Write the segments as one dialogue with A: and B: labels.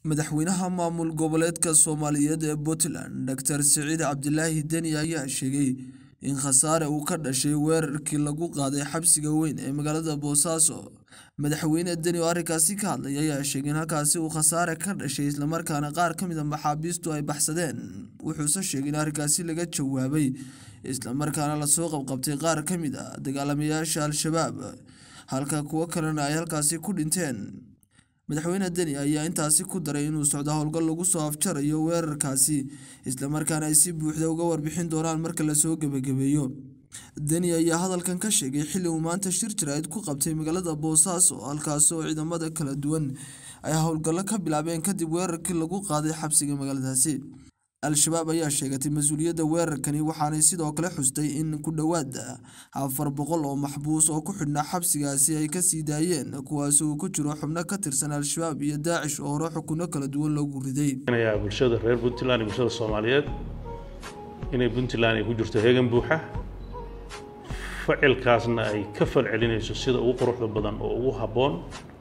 A: madaxweynaha maamul goboleedka soomaaliyeed ee puntland doctor siciid cabdilaahi deni ayaa sheegay in khasaare uu ka dhashay weerarkii lagu qaaday xabsiga weyn ee magaalada boosaaso madaxweyne deni oo arrinkaasi ka hadlay ayaa sheegay in halkaasi uu khasaare ka dhashay islamarkaana qaar ka mid a maxaabiistu ay baxsadeen wuxuuse sheegay in arrinkaasi laga jawaabay islamarkaana lasoo qabqabtay qaar ka mid a dagaalamayaasha al-shabaab halka kuwo kalena ay halkaasi ku dhinteen madaxweyne deni ayaa intaasi ku daray inuu socdo howlgal lagu soo afjarayo weerarkaasi islamarkaana ay si buuxda uga warbixin doonaan marka lasoo gebagabeeyo deni ayaa hadalkan ka sheegay xilli uu maanta shir jaraa'id ku qabtay magaalada boosaaso halkaasi oo ciidamada kala duwan ay howlgallo ka bilaabeen kadib weerarkii lagu qaaday xabsiga magaaladaasi al-shabaab ayaa sheegatay mas-uuliyadda weerarkani waxaanay sidoo kale xustay in ku dhowaad afar boqol oo maxbuus oo ku xidhnaa xabsigaasi ay kasii daayeen kuwaasi uu ku jiro xubno ka tirsan al-shabaab iyo daacish oo hore xukunno kala duwan loogu riday
B: bulshada reer puntland iyo bulshada soomaaliyeed inay puntland ay ku jirto heegan buuxa ficilkaasna ay ka fal celinayso sida ugu quruxda badan oo ugu habboon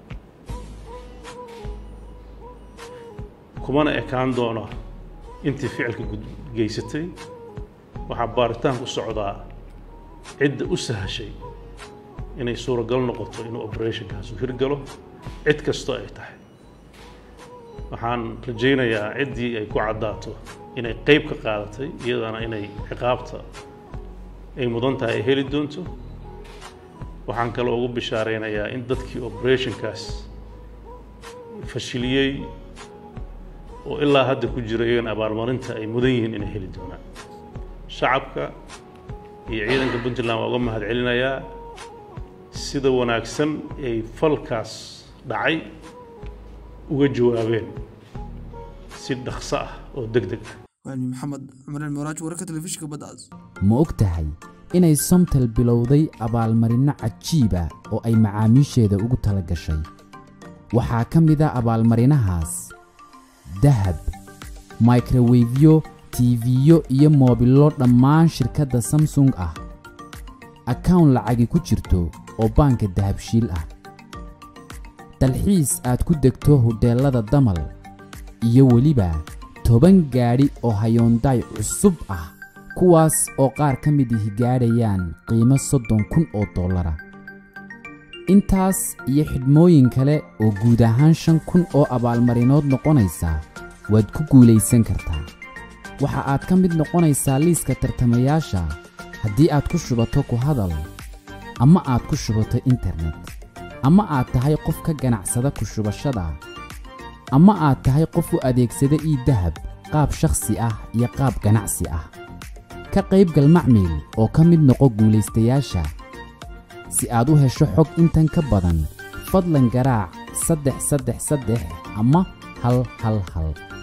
B: kumana ekaan doono intii ficilka geysatay waxaa baaritaan ku socdaa cidda u sahashay inay suuragal noqoto inuu operationkaasu hirgalo cid kastoo ay tahay waxaan rajaynayaa ciddii ay ku caddaato inay qayb ka qaadatay iyadana inay ciqaabta ay mudan tahay ay heli doonto waxaan kaloo ugu bishaaraynayaa in dadkii operationkaas fashiliyey oo ilaa hadda ku jira iyagan abaalmarinta ay mudan yihiin inay heli doonaan shacabka iyo ciidanka puntland waa uga mahad celinayaa sida wanaagsan ay falkaas dhacay uga jawaabeen si dhaqso ah oo deg deg ah
A: waani maxamed cumar moraaj wararka telefishinka baddaas
C: ma og tahay inay somtel bilowday abaalmarinno cajiiba oo ay macaamiisheeda ugu tala gashay waxaa ka mid a abaalmarinahaas dahab microwefyo tiifiyo iyo moobillo dhammaan shirkadda samsung ah akawn lacagi ku jirto oo baanka dahabshiil ah dalxiis aad ku degto hodheellada damal iyo weliba toban gaadhi oo hayoondaay cusub ah kuwaas oo qaar ka mid ihi gaadhayaan qiimo soddon kun oo dollara intaas iyo xidhmooyin kale oo guud ahaan shan kun oo abaalmarinood noqonaysa waad ku guulaysan kartaa waxa aad ka mid noqonaysaa liiska tartamayaasha haddii aad ku shubato ku hadal ama aad ku shubato internet ama aad tahay qof ka ganacsada ku shubashada ama aad tahay qof u adeegsada ii dahab qaab shakhsi ah iyo qaab ganacsi ah ka qaybgal macmiil oo ka mid noqo guulaystayaasha si aad u hesho xog intan ka badan fadlan garaac saddex saddex saddex ama hal hal hal